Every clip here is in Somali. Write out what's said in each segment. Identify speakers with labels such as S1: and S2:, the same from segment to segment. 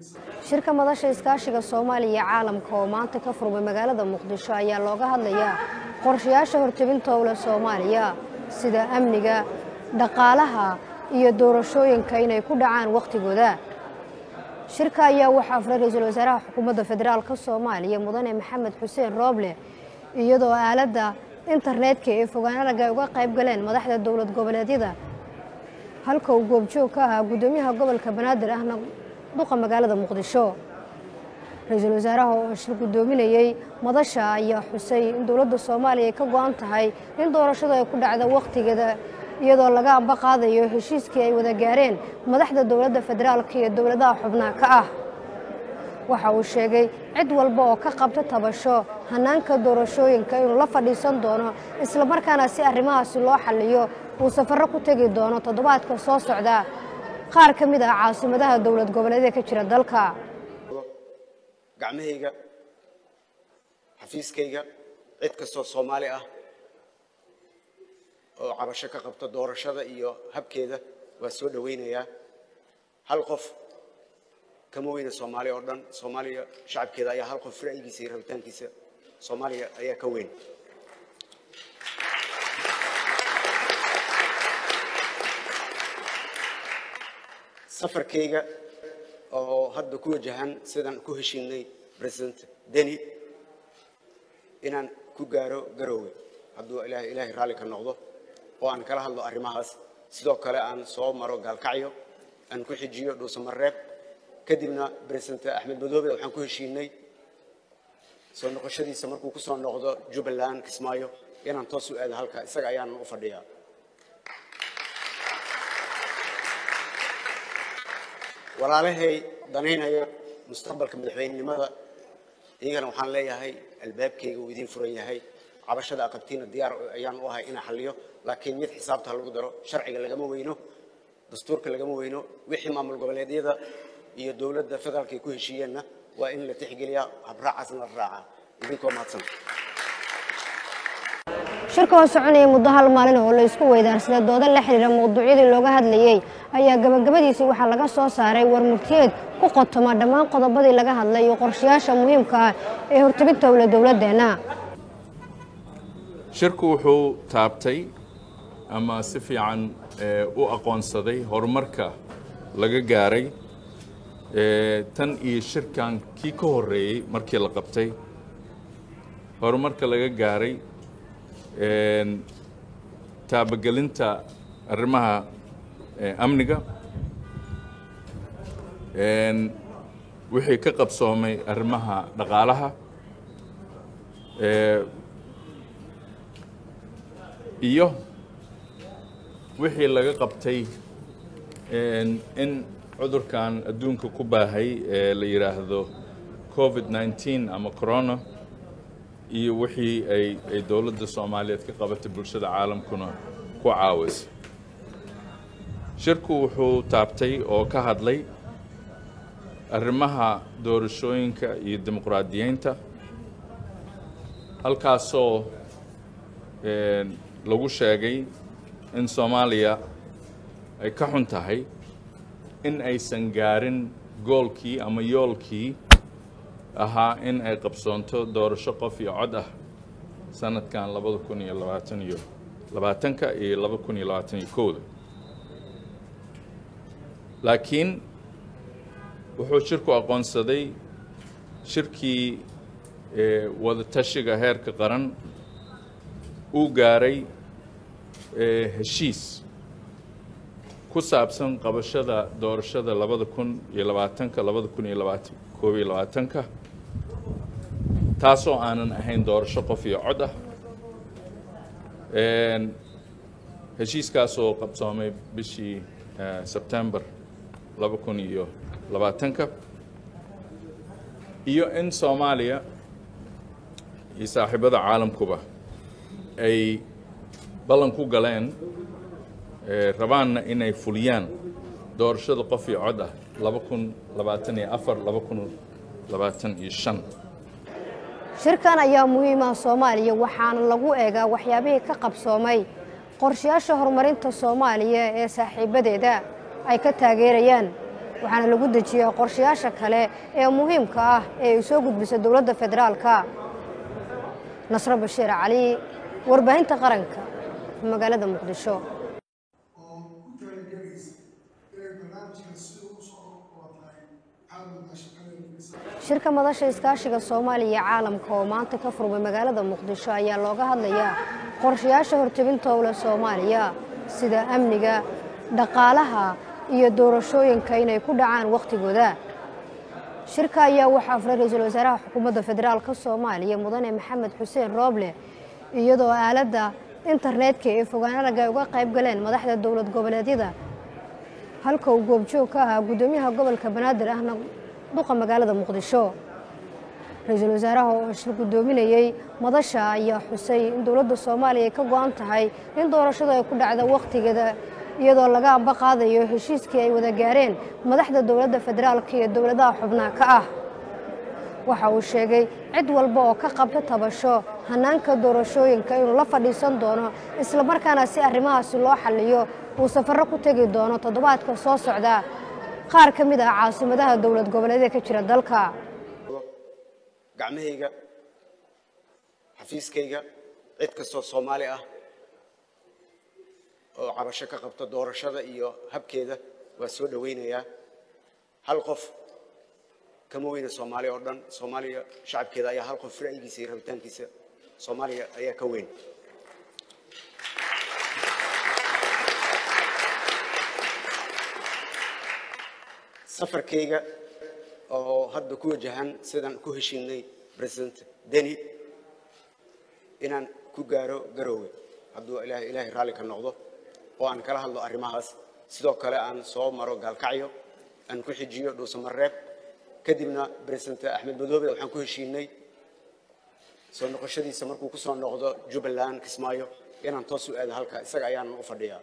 S1: shirka madasha iskaashiga soomaaliya iyo caalamka oo maanta ka furmay magaalada muqdisho ayaa looga hadlayaa qorshayaasha hortebinta owle soomaaliya sida amniga dhaqaalaha iyo doorashooyinka inay ku dhacaan wakhtigooda shirka ayaa waxaa furay ra-iisul wasaaraha xukuumadda federaalka soomaaliya mudane maxamed xuseen rooble iyadoo aaladda internetka ee fogaanaraga ay uga qayb galeen madaxda dowlad goboleedyada halka uu goobjoog ka ahaa guddoomiyaha gobolka banaadir ahna duqa magaalada muqdisho ra-iisul wasaaraha oo shir guddoominayey madasha ayaa xusay in dowladda soomaaliya ay ka go-an tahay in doorashadu ay ku dhacda wakhtigeeda iyadoo laga amba qaadayo heshiiskii ay wada gaareen madaxda dowladda federaalka iyo dowladaha xubnaha ka ah waxa uu sheegay cid walba oo ka qabta tabasho hanaanka doorashooyinka inuu la fadhiisan doono islamarkaana si arrimahaasi loo xalliyo uu safarro ku tegi doono toddobaadka soo socda qaar ka mid ah caasimadaha dowlad goboleedee ka jira dalka
S2: gacmahayga xafiiskayga cid kastoo soomaali ah oo cabasho ka qabta doorashada iyo habkeeda waa soo dhowaynayaa hal qof kama weyna soomaaliya oo dhan soomaaliya shacabkeeda ayaa hal qof ra'yigiisa iyo rabitaankiisa soomaaliya ayaa ka weyn safarkayga oo hadda ku wajahan sidaan ku heshiinay president deni inaan ku gaaro garoowe hadduu ilaahay ilaahay raalli ka noqdo oo aan kala hadlo arrimahaas sidoo kale aan soo maro gaalkacyo aan ku xijiyo dhuusamareeb kadibna president axmed madoobe waxaan ku heshiinay soo noqoshadiisa markuu ku soo noqdo jubbaland kismaayo inaan toos u aado halka isaga ayaanan u fadhiyaa walaalahay danaynaya mustaqbalka madaxweynenimada iyagana waxaan leeyahay albaabkayga uu idiin furan yahay cabashada aqabtiina diyaar ayaan u ahay inaan xalliyo laakiin mid xisaabta lagu daro sharciga lagama weyno dastuurka lagama weyno wixii maamul goboleedyada iyo dowladda federaalka ay ku heshiiyeenna waa in la tixgeliyaa habraacaasna la raacaa idinkoo mahadsan
S1: shirka oo soconaya muddo hal maalin oo la isku weydaarsaday dooda la xidhiira mawduucyadii looga hadlayey ayaa gabagabadiisii waxaa laga soo saaray war murtiyeed ku qotoma dhammaan qodobadii laga hadlay iyo qorshayaasha muhiimka ah ee hortebinta owle dowladdeenna
S3: shirku wuxuu taabtay ama si fiican u aqoonsaday horumarka laga gaaray tan iyo shirkan kii ka horreeyey markii la qabtay horumarka laga gaaray taabagelinta arrimaha amniga wixii ka qabsoomay arrimaha dhaqaalaha iyo wixii laga qabtay in cudurkan adduunka ku baahay ee la yidhaahdo covid 19 ama corona iyo wixii ay ay dowladda soomaaliyeed ka qabatay bulshada caalamkuna ku caawisa shirku wuxuu taabtay oo ka hadlay arrimaha doorashooyinka iyo dimuqraadiyeynta halkaasoo lagu sheegay in soomaaliya ay ka xun tahay in aysan gaarin goolkii ama yoolkii ahaa in ay qabsoonto doorasho qof iyo cod ah sanadkan labada kun iyo labaatan iyo labaatanka iyo laba kun iyo labaatan iyo kowda laakiin wuxuu shirku aqoonsaday shirkii wada tashiga heerka qaran uu gaaray heshiis ku saabsan qabashada doorashada labada kun iyo labaatanka labada kun iyo labaatan koob iyo labaatanka taasoo aanan ahayn doorasho qof iyo cod ah heshiiskaasoo qabsoomay bishii sebtembar laba kun iyo labaatanka iyo in soomaaliya iyo saaxiibada caalamkuba ay ballan ku galeen rabaanna inay fuliyaan doorashada qof iyo cod ah laba kun labaatan iyo afar laba kun labaatan iyo shan
S1: shirkan ayaa muhiim ah soomaaliya waxaana lagu eegaa waxyaabihii ka qabsoomay qorshayaasha horumarinta soomaaliya ee saaxiibadeeda ay ka taageerayaan waxaana lagu dejiyaa qorshayaasha kale ee muhiimka ah ee ay soo gudbisa dowladda federaalka nasro bashiir cali warbaahinta qaranka magaalada muqdisho
S4: oo ku talagelaysa inay barnaamijkan sida u soo qabatay caalamka shaqadeeda
S1: shirka madasha iskaashiga soomaaliya iyo caalamka oo maanta ka furmay magaalada muqdisho ayaa looga hadlayaa qorshayaasha hortebinta owle soomaaliya sida amniga dhaqaalaha iyo doorashooyinka inay ku dhacaan wakhtigooda shirka ayaa waxaa furay ra-iisul wasaaraha xukuumadda federaalka soomaaliya mudane maxamed xuseen rooble iyadoo aaladda internetka ee fogaanaraga ay uga qayb galeen madaxda dowlad goboleedyada halka uu goobjoog ka ahaa guddoomiyaha gobolka banaadir ahna duqa magaalada muqdisho ra-iisul wasaaraha oo shir guddoominayey madasha ayaa xusay in dowladda soomaaliya ay ka go-an tahay in doorashadu ay ku dhacda wakhtigeeda iyadoo laga amba qaadayo heshiiskii ay wada gaareen madaxda dowladda federaalka iyo dowladaha xubnaha ka ah waxa uu sheegay cid walba oo ka qabta tabasho hanaanka doorashooyinka inuu la fadhiisan doono islamarkaana si arrimahaasi loo xalliyo uu safarro ku tegi doono toddobaadka soo socda qaar ka mid ah caasimadaha dowlad goboleedee ka jira dalka
S2: gacmahayga xafiiskayga cid kastoo soomaali ah oo cabasho ka qabta doorashada iyo habkeeda waa soo dhowaynayaa hal qof kama weyna soomaaliya oo dhan soomaaliya shacabkeeda ayaa hal qof ra'yigiisa iyo rabitaankiisa soomaaliya ayaa ka weyn safarkayga oo hadda ku wajahan sidaan ku heshiinay president deni inaan ku gaaro garoowe hadduu ilaahay ilaahay raalli ka noqdo oo aan kala hadlo arrimahaas sidoo kale aan soo maro gaalkacyo aan ku xijiyo dhuusamareeb kadibna president axmed madoobe waxaan ku heshiinay soo noqoshadiisa markuu ku soo noqdo jubbaland kismaayo inaan toos u aado halka isaga ayaanan u fadhiyaa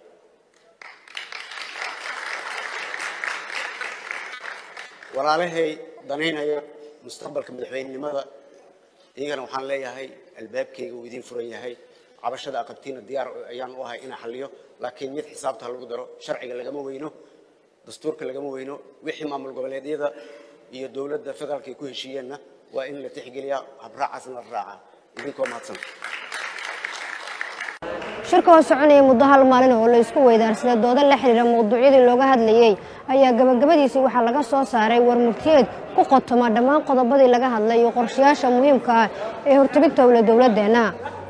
S2: walaalahay danaynaya mustaqbalka madaxweynenimada iyagana waxaan leeyahay albaabkayga uu idiin furan yahay cabashada aqabtiina diyaar ayaan u ahay inaan xalliyo laakiin mid xisaabta ha lagu daro sharciga lagama weyno dastuurka lagama weyno wixii maamul goboleedyada iyo dowladda federaalka ay ku heshiiyeenna waa in la tixgeliyaa habraacaasna la raacaa idinkoo mahadsan
S1: shirka oo soconaya muddo hal maalin oo la isku weydaarsaday dooda la xiriira mawduucyadii looga hadlayey ayaa gabagabadiisii waxaa laga soo saaray war murtiyeed ku qotoma dhammaan qodobadii laga hadlay iyo qorshayaasha muhiimka ah ee hortebinta owle dowladdeenna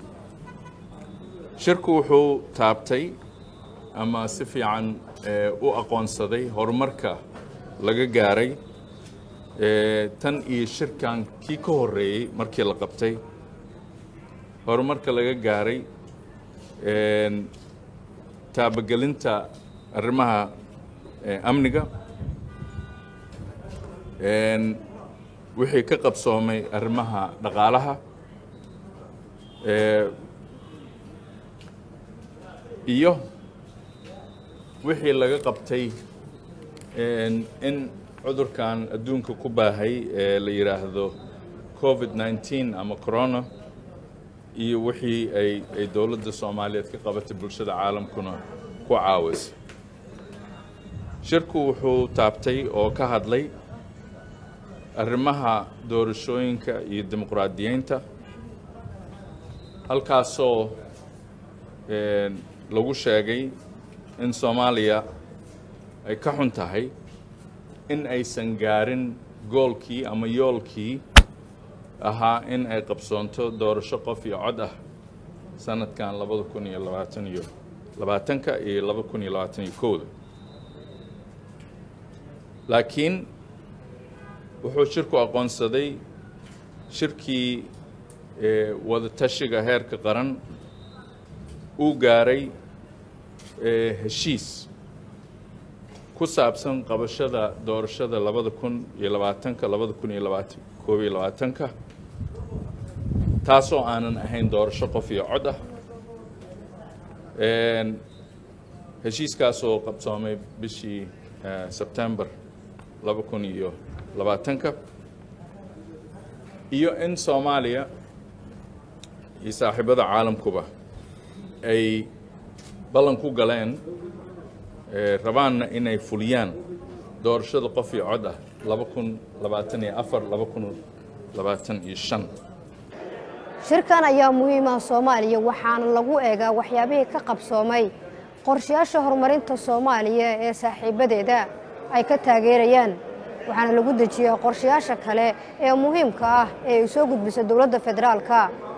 S3: shirku wuxuu taabtay ama si fiican u aqoonsaday horumarka laga gaaray tan iyo shirkan kii ka horreeyey markii la qabtay horumarka laga gaaray taabagelinta arrimaha amniga wixii ka qabsoomay arrimaha dhaqaalaha iyo wixii laga qabtay in cudurkan adduunka ku baahay ee la yidhaahdo covid 19 ama corona iyo wixii ay ay dowladda soomaaliyeed ka qabatay bulshada caalamkuna ku caawisay shirku wuxuu taabtay oo ka hadlay arrimaha doorashooyinka iyo dimuqraadiyeynta halkaasoo lagu sheegay in soomaaliya ay ka xun tahay in aysan gaarin goolkii ama yoolkii ahaa in ay qabsoonto doorasho qof iyo cod ah sanadkan labada kun iyo labaatan iyo labaatanka iyo laba kun iyo labaatan iyo kowda laakiin wuxuu shirku aqoonsaday shirkii wada tashiga heerka qaran uu gaaray heshiis ku saabsan qabashada doorashada labada kun iyo labaatanka labada kun iyo labaatan koob iyo labaatanka taasoo aanan ahayn doorasho qof iyo cod ah heshiiskaasoo qabsoomay bishii sebtember laba kun iyo labaatanka iyo in soomaaliya iyo saaxiibada caalamkuba ay ballan ku galeen rabaanna inay fuliyaan doorashada qof iyo cod ah laba kun labaatan iyo afar laba kun labaatan iyo shan
S1: shirkan ayaa muhiim ah soomaaliya waxaana lagu eegaa waxyaabihii ka qabsoomay qorshayaasha horumarinta soomaaliya ee saaxiibadeeda ay ka taageerayaan waxaana lagu dejiyaa qorshayaasha kale ee muhiimka ah ee ay soo gudbisa dowladda federaalka